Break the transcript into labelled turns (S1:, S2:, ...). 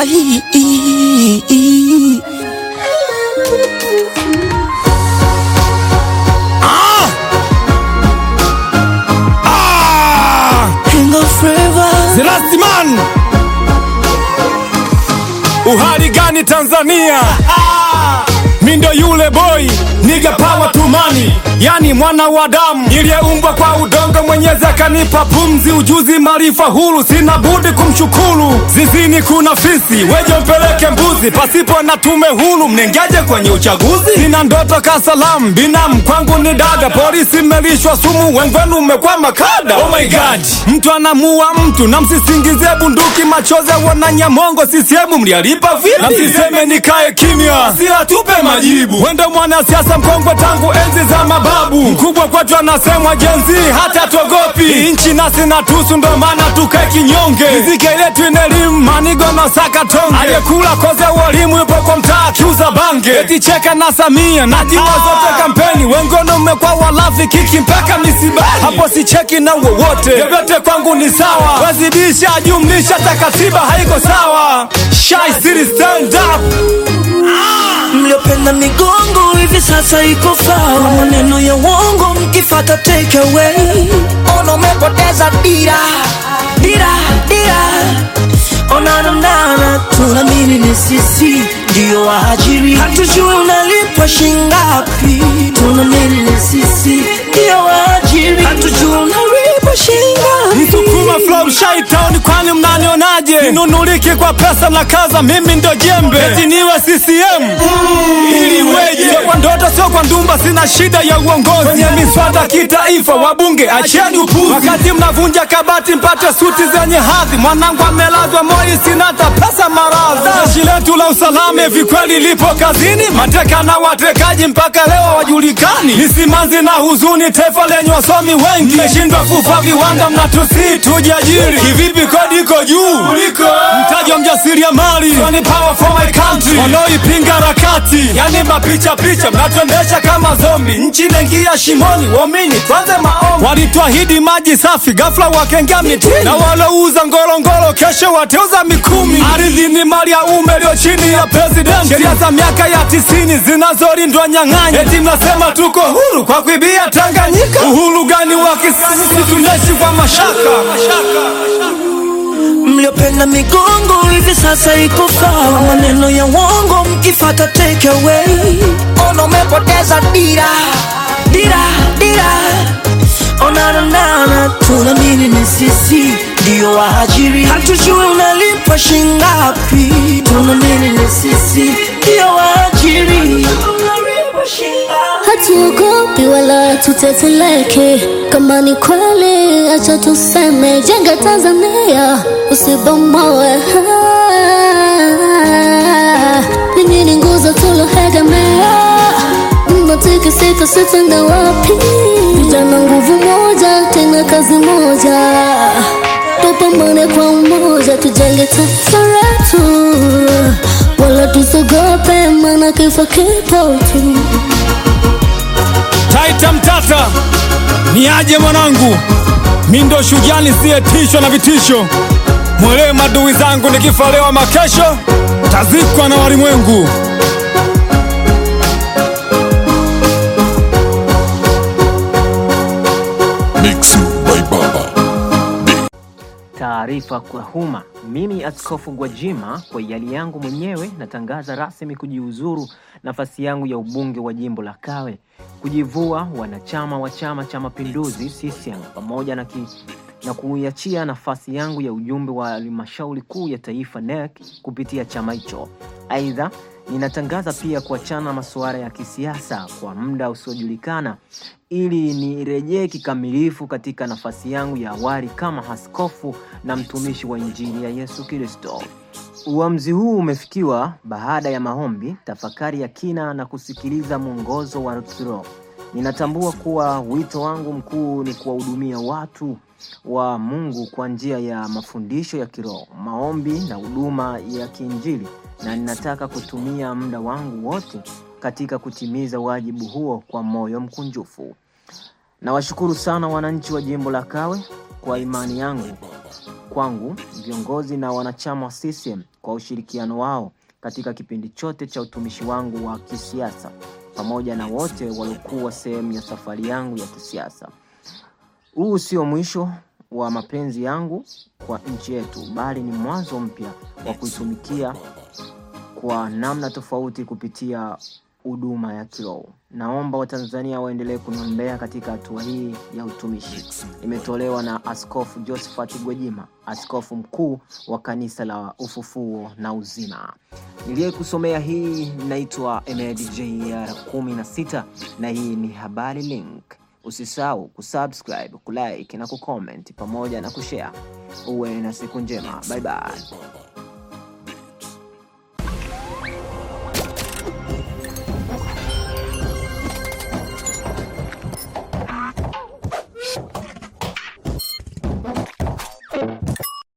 S1: Ai, i, i.
S2: Ah!
S1: King of Flavor.
S2: The last man. Uhali gani Tanzania? Mi ndo yule boy niga power to money, yani mwana wa damu niliyeumbwa kwa udongo. Mwenyezi akanipa pumzi, ujuzi, maarifa huru, sina budi kumshukuru. Zizini kuna fisi, weje mpeleke mbuzi, pasipo na tume huru, mnengeje kwenye uchaguzi? Sina ndoto kasalamu, binamu kwangu ni dada, polisi mmelishwa sumu, wengwenu umekwama kada. Oh my God, mtu anamua mtu na msisingizie bunduki, machozi wana nyamongo, CCM mlialipa vipi? Na msiseme nikae kimya, si atupe majibu. Wende mwanasiasa mkongwe tangu enzi za mababu, mkubwa kwetu anasemwa jenzi, hata tuogopi nchi nasi na tusu, ndo maana tukae kinyonge. Riziki yetu ina elimu, manigo na saka tonge, aliyekula koze walimu yupo kwa mtaa akiuza bange, eti cheka na Samia na timu zote kampeni, wengono mmekuwa walafi kiki mpaka misibani, hapo si cheki na wowote, vyovyote kwangu ni sawa, wazidisha jumlisha, hata katiba haiko sawa. Shy City stand up.
S1: mliopenda migongo hivi sasa iko sawa, maneno ya uongo mkifata take away. Ona umepoteza dira dira dira, ona namnana, tunaamini ni sisi ndio waajiri, hatujui unalipwa shingapi, tunaamini ni sisi ndio waajiri, hatujui unalipwa shingapi.
S2: Msukuma flow Shy Town, kwani mnanionaje? Sinunuliki kwa pesa na kaza, mimi ndo jembe, eti niwe CCM ili weje? Sio kwa ndoto, sio kwa ndumba, sina shida ya uongozi kwenye miswada kitaifa. Wabunge acheni upuzi, wakati mnavunja kabati mpate suti zenye hadhi. Mwanangu amelazwa Moi, sina hata pesa maradhi. Jeshi letu la usalama hivi kweli lipo kazini? Mateka na watekaji mpaka leo hawajulikani. Ni simanzi na huzuni, taifa lenye wasomi wengi, mmeshindwa kufa viwanda, mnatusi tujiajiri. Kivipi? Kodi iko juu kuliko mtaji wa mjasiriamali. So ni power for my country, wanaoipinga harakati, yani mapicha picha, mnatuendesha kama zombi. Nchi inaingia shimoni, waamini tuanze maombi. Walituahidi maji safi, ghafla wakengea mitini, na walouza ngorongoro kesho wateuza mikumi. Ardhi ni mali ya umma iliyo chini ya president. Sheria za miaka ya tisini zinazolindwa nyang'anyi, eti mnasema tuko huru kwa kuibia Tanganyika. Uhuru gani wa kisasi? Tunaishi kwa mashaka.
S1: mliopenda migongo hivi sasa iko sawa, maneno ya uongo mkifata take away. Ona umepoteza dira dira dira, ona nanana, tunaamini ni sisi ndio waajiri, hatujui unalipwa shingapi, tunaamini ni sisi ndio waajiri.
S3: Hatuogopi wala tuteteleke, kama ni kweli acha tuseme, jenga Tanzania usibomoe. Ninyi ni nguzo tuloegemea, mnatikisika sitenda wapi? Vijana nguvu moja, tena kazi moja, tupambane kwa umoja, tujenge taifa letu, wala tusogope, maana kifo kipo tu.
S2: Taita Mtata, ni aje mwanangu, mi ndo shujaa nisiyetishwa na vitisho. Mwelewe madui zangu, nikifa leo ama kesho tazikwa na walimwengu.
S4: Mixu by Baba.
S5: Taarifa kwa umma. Mimi Askofu Gwajima kwa hiari yangu mwenyewe natangaza rasmi kujiuzuru nafasi yangu ya ubunge wa jimbo la Kawe, kujivua wanachama wa Chama cha Mapinduzi CCM pamoja na, ki, na kuiachia nafasi yangu ya ujumbe wa halmashauri kuu ya taifa NEC kupitia chama hicho. Aidha, ninatangaza pia kuachana na masuala ya kisiasa kwa muda usiojulikana ili nirejee kikamilifu katika nafasi yangu ya awali kama askofu na mtumishi wa Injili ya Yesu Kristo. Uamuzi huu umefikiwa baada ya maombi, tafakari ya kina na kusikiliza mwongozo wa kiroho. Ninatambua kuwa wito wangu mkuu ni kuwahudumia watu wa Mungu kwa njia ya mafundisho ya kiroho, maombi na huduma ya kiinjili, na ninataka kutumia muda wangu wote katika kutimiza wajibu huo kwa moyo mkunjufu. Nawashukuru sana wananchi wa jimbo la Kawe kwa imani yangu kwangu, viongozi na wanachama wa CCM kwa ushirikiano wao katika kipindi chote cha utumishi wangu wa kisiasa pamoja na wote waliokuwa sehemu ya safari yangu ya kisiasa. Huu sio mwisho wa mapenzi yangu kwa nchi yetu, bali ni mwanzo mpya wa kuitumikia kwa namna tofauti kupitia huduma ya kiroho. Naomba Watanzania waendelee kuniombea katika hatua hii ya utumishi. Imetolewa na Askofu Josephat Gwajima, askofu mkuu wa kanisa la Ufufuo na Uzima. Niliyekusomea hii naitwa MDJR 16 na hii ni Habari Link. Usisahau kusubscribe, kulike na kucomment pamoja na kushare. Uwe na siku njema. Bye bye.